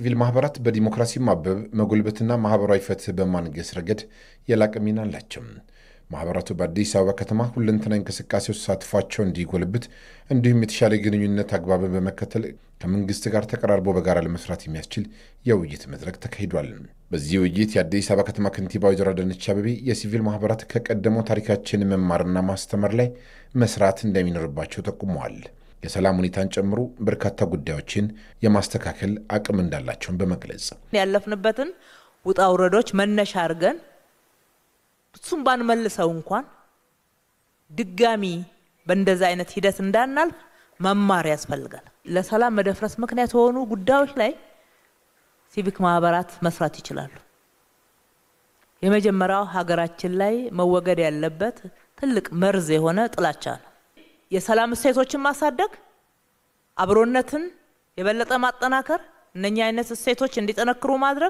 ሲቪል ማህበራት በዲሞክራሲ ማበብ መጎልበትና ማህበራዊ ፍትህ በማንገስ ረገድ የላቀ ሚና አላቸው። ማህበራቱ በአዲስ አበባ ከተማ ሁለንተናዊ እንቅስቃሴ ውስጥ ተሳትፏቸው እንዲጎለብት እንዲሁም የተሻለ ግንኙነት አግባብን በመከተል ከመንግስት ጋር ተቀራርቦ በጋራ ለመስራት የሚያስችል የውይይት መድረክ ተካሂዷል። በዚህ ውይይት የአዲስ አበባ ከተማ ከንቲባ ወይዘሮ አዳነች አቤቤ የሲቪል ማህበራት ከቀደመው ታሪካችን መማርና ማስተማር ላይ መስራት እንደሚኖርባቸው ጠቁመዋል። የሰላም ሁኔታን ጨምሮ በርካታ ጉዳዮችን የማስተካከል አቅም እንዳላቸውን በመግለጽ ያለፍንበትን ውጣ ውረዶች መነሻ አድርገን እሱም ባንመልሰው እንኳን ድጋሚ በእንደዛ አይነት ሂደት እንዳናልፍ መማር ያስፈልጋል። ለሰላም መደፍረስ ምክንያት የሆኑ ጉዳዮች ላይ ሲቪክ ማህበራት መስራት ይችላሉ። የመጀመሪያው ሀገራችን ላይ መወገድ ያለበት ትልቅ መርዝ የሆነ ጥላቻ ነው። የሰላም እሴቶችን ማሳደግ፣ አብሮነትን የበለጠ ማጠናከር፣ እነኛ አይነት እሴቶች እንዲጠነክሩ ማድረግ፣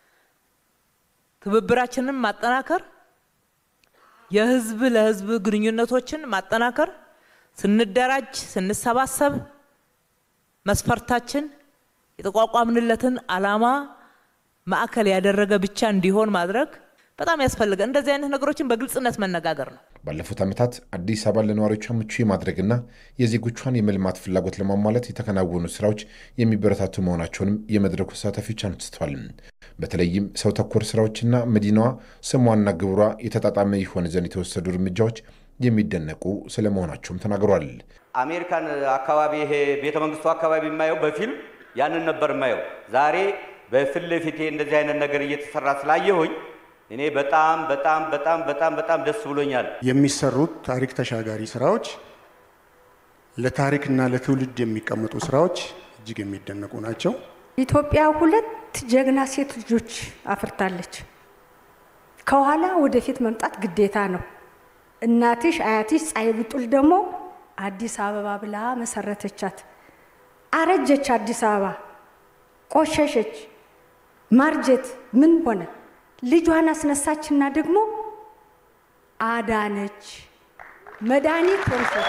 ትብብራችንን ማጠናከር፣ የህዝብ ለህዝብ ግንኙነቶችን ማጠናከር፣ ስንደራጅ ስንሰባሰብ መስፈርታችን የተቋቋምንለትን ዓላማ ማዕከል ያደረገ ብቻ እንዲሆን ማድረግ በጣም ያስፈልጋል። እንደዚህ አይነት ነገሮችን በግልጽነት መነጋገር ነው። ባለፉት ዓመታት አዲስ አበባን ለነዋሪዎቿ ምቹ የማድረግና የዜጎቿን የመልማት ፍላጎት ለማሟላት የተከናወኑ ስራዎች የሚበረታቱ መሆናቸውንም የመድረኩ ተሳታፊዎች አንስተዋል። በተለይም ሰው ተኮር ስራዎችና መዲናዋ ስሟና ግብሯ የተጣጣመ ይሆን ዘንድ የተወሰዱ እርምጃዎች የሚደነቁ ስለመሆናቸውም ተናግሯል። አሜሪካን አካባቢ ይሄ ቤተ መንግስቱ አካባቢ የማየው በፊልም ያንን ነበር የማየው። ዛሬ በፊት ለፊቴ እንደዚህ አይነት ነገር እየተሰራ ስላየሁኝ እኔ በጣም በጣም በጣም በጣም በጣም ደስ ብሎኛል። የሚሰሩት ታሪክ ተሻጋሪ ስራዎች ለታሪክና ለትውልድ የሚቀመጡ ስራዎች እጅግ የሚደነቁ ናቸው። ኢትዮጵያ ሁለት ጀግና ሴት ልጆች አፍርታለች። ከኋላ ወደፊት መምጣት ግዴታ ነው። እናትሽ አያትሽ ፀሐይ ብጡል ደግሞ አዲስ አበባ ብላ መሰረተቻት። አረጀች፣ አዲስ አበባ ቆሸሸች፣ ማርጀት ምን ሆነ? ልጇን አስነሳችና ደግሞ አዳነች። መድኃኒት ሆንሶ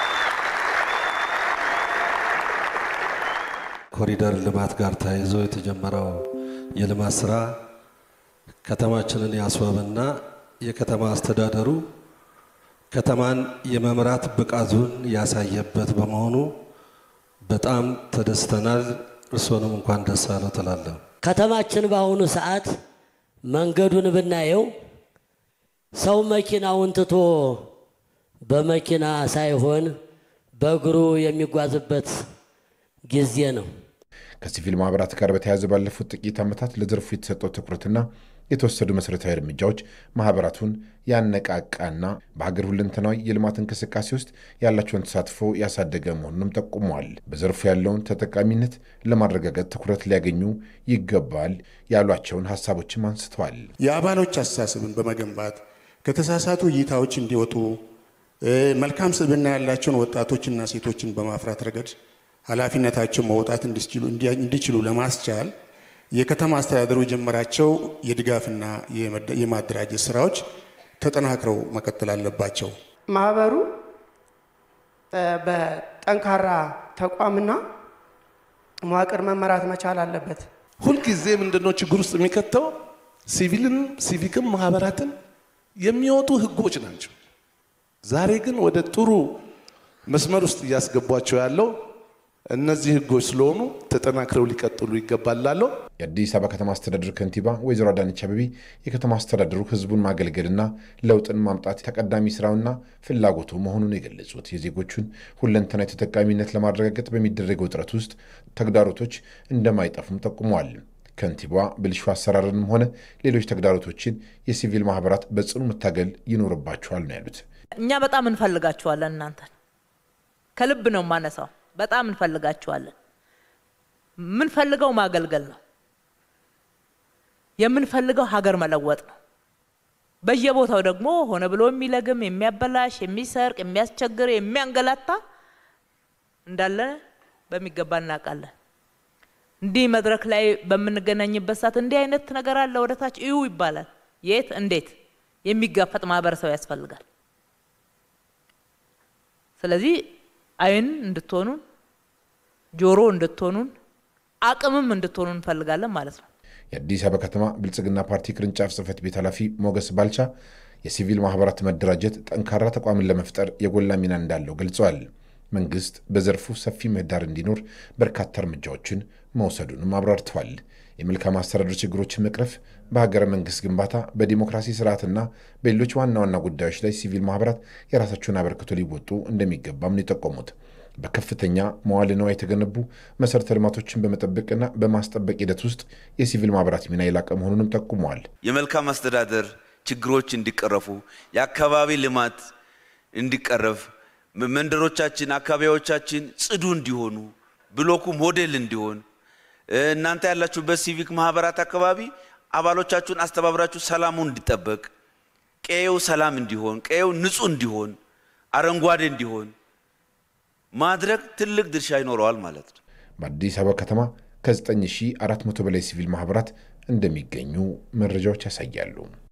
ኮሪደር ልማት ጋር ተያይዞ የተጀመረው የልማት ስራ ከተማችንን ያስዋበና የከተማ አስተዳደሩ ከተማን የመምራት ብቃቱን ያሳየበት በመሆኑ በጣም ተደስተናል። እርስዎንም እንኳን ደስ አለው ትላለሁ። ከተማችን በአሁኑ ሰዓት መንገዱን ብናየው ሰው መኪናውን ትቶ በመኪና ሳይሆን በእግሩ የሚጓዝበት ጊዜ ነው። ከሲቪል ማህበራት ጋር በተያያዘ ባለፉት ጥቂት ዓመታት ለዘርፉ የተሰጠው ትኩረትና የተወሰዱ መሠረታዊ እርምጃዎች ማህበራቱን ያነቃቃና በሀገር ሁለንተናዊ የልማት እንቅስቃሴ ውስጥ ያላቸውን ተሳትፎ ያሳደገ መሆኑንም ጠቁመዋል። በዘርፉ ያለውን ተጠቃሚነት ለማረጋገጥ ትኩረት ሊያገኙ ይገባል ያሏቸውን ሀሳቦችም አንስተዋል። የአባሎች አስተሳሰብን በመገንባት ከተሳሳቱ እይታዎች እንዲወጡ መልካም ስብዕና ያላቸውን ወጣቶችና ሴቶችን በማፍራት ረገድ ኃላፊነታቸው መውጣት እንዲችሉ ለማስቻል የከተማ አስተዳደሩ የጀመራቸው የድጋፍና የማደራጀት ስራዎች ተጠናክረው መቀጠል አለባቸው። ማህበሩ በጠንካራ ተቋምና መዋቅር መመራት መቻል አለበት። ሁልጊዜ ምንድነው ችግር ውስጥ የሚከተው ሲቪልን ሲቪክም ማህበራትን የሚወጡ ህጎች ናቸው። ዛሬ ግን ወደ ጥሩ መስመር ውስጥ እያስገቧቸው ያለው እነዚህ ህጎች ስለሆኑ ተጠናክረው ሊቀጥሉ ይገባል እላለሁ። የአዲስ አበባ ከተማ አስተዳደር ከንቲባ ወይዘሮ አዳነች አቤቤ የከተማ አስተዳደሩ ህዝቡን ማገልገልና ለውጥን ማምጣት ተቀዳሚ ስራውና ፍላጎቱ መሆኑን የገለጹት የዜጎቹን ሁለንተናዊ ተጠቃሚነት ለማረጋገጥ በሚደረገው ጥረት ውስጥ ተግዳሮቶች እንደማይጠፉም ጠቁመዋል። ከንቲባዋ ብልሹ አሰራርንም ሆነ ሌሎች ተግዳሮቶችን የሲቪል ማህበራት በጽኑ መታገል ይኖርባቸዋል ነው ያሉት። እኛ በጣም እንፈልጋችኋለን። እናንተን ከልብ ነው የማነሳው። በጣም እንፈልጋችኋለን። የምንፈልገው ማገልገል ነው። የምንፈልገው ሀገር መለወጥ ነው። በየቦታው ደግሞ ሆነ ብሎ የሚለግም፣ የሚያበላሽ፣ የሚሰርቅ፣ የሚያስቸግር፣ የሚያንገላታ እንዳለ በሚገባ እናውቃለን። እንዲህ መድረክ ላይ በምንገናኝበት ሰዓት እንዲህ አይነት ነገር አለ ወደ ታች እዩ ይባላል። የት እንዴት የሚጋፈጥ ማህበረሰብ ያስፈልጋል። ስለዚህ አይን እንድትሆኑን ጆሮ እንድትሆኑን አቅምም እንድትሆኑ እንፈልጋለን ማለት ነው። የአዲስ አበባ ከተማ ብልጽግና ፓርቲ ቅርንጫፍ ጽህፈት ቤት ኃላፊ ሞገስ ባልቻ የሲቪል ማህበራት መደራጀት ጠንካራ ተቋምን ለመፍጠር የጎላ ሚና እንዳለው ገልጸዋል። መንግስት በዘርፉ ሰፊ ምህዳር እንዲኖር በርካታ እርምጃዎችን መውሰዱንም አብራርተዋል። የመልካም አስተዳደር ችግሮችን መቅረፍ፣ በሀገረ መንግስት ግንባታ፣ በዲሞክራሲ ስርዓትና በሌሎች ዋና ዋና ጉዳዮች ላይ ሲቪል ማህበራት የራሳቸውን አበርክቶ ሊወጡ እንደሚገባም ነው የጠቆሙት። በከፍተኛ መዋዕለ ንዋይ የተገነቡ መሠረተ ልማቶችን በመጠበቅና በማስጠበቅ ሂደት ውስጥ የሲቪል ማህበራት ሚና የላቀ መሆኑንም ጠቁመዋል። የመልካም አስተዳደር ችግሮች እንዲቀረፉ፣ የአካባቢ ልማት እንዲቀረፍ፣ መንደሮቻችን፣ አካባቢዎቻችን ጽዱ እንዲሆኑ፣ ብሎኩ ሞዴል እንዲሆን፣ እናንተ ያላችሁበት ሲቪክ ማህበራት አካባቢ አባሎቻችሁን አስተባብራችሁ ሰላሙ እንዲጠበቅ፣ ቀየው ሰላም እንዲሆን፣ ቀየው ንጹህ እንዲሆን፣ አረንጓዴ እንዲሆን ማድረግ ትልቅ ድርሻ ይኖረዋል ማለት ነው። በአዲስ አበባ ከተማ ከ9400 በላይ ሲቪል ማህበራት እንደሚገኙ መረጃዎች ያሳያሉ።